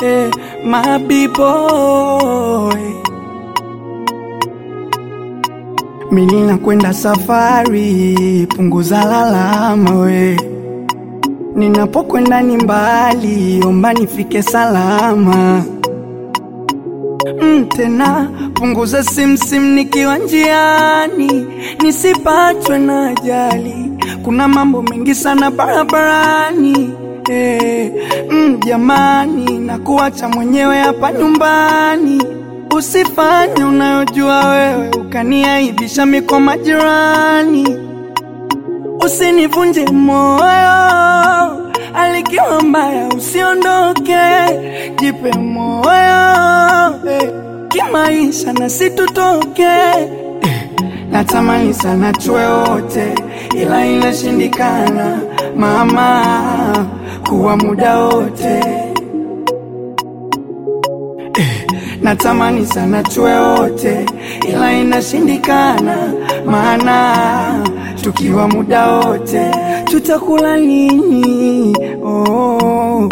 eh, my B-boy. Mimi nakwenda safari, punguza lalama we. Ninapokwenda ni mbali, omba nifike salama. Mm, tena punguza simsim nikiwa njiani, nisipatwe na ajali. Kuna mambo mengi sana barabarani. Eh, mm, jamani, na kuacha mwenyewe hapa nyumbani. Usifanye unayojua wewe ukaniaibisha mi kwa majirani. Usinivunje moyo, alikiwa mbaya usiondoke, jipe moyo eh, kimaisha na situtoke eh, natamani sana tuwe wote, ila inashindikana mama, kuwa muda wote natamani sana tuwe wote, ila inashindikana, maana tukiwa muda wote tutakula nini? Oh.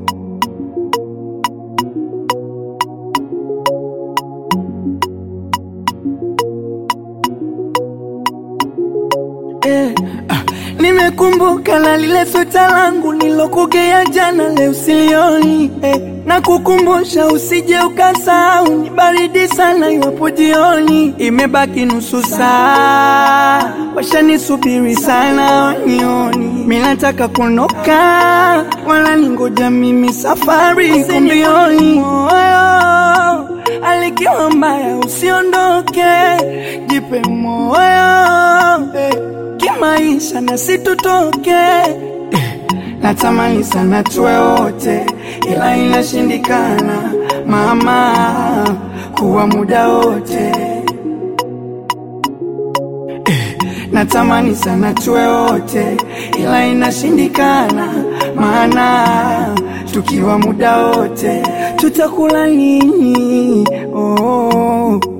Eh, ah, nimekumbuka na lile sweta langu nilokugea jana, leo silioni eh, na kukumbusha usije ukasahau, ni baridi sana iwapo jioni, imebaki nusu saa, washanisubiri sana wanioni, mimi nataka kuondoka, wala ningoja mimi, safari iko mbioni moyo alikiwa mbaya, usiondoke, jipe moyo eh, kimaisha na situtoke eh, natamani sana tuwe wote, ila inashindikana mama, kuwa muda wote natamani sana tuwe wote, ila inashindikana, maana tukiwa muda wote tutakula nini? Oh.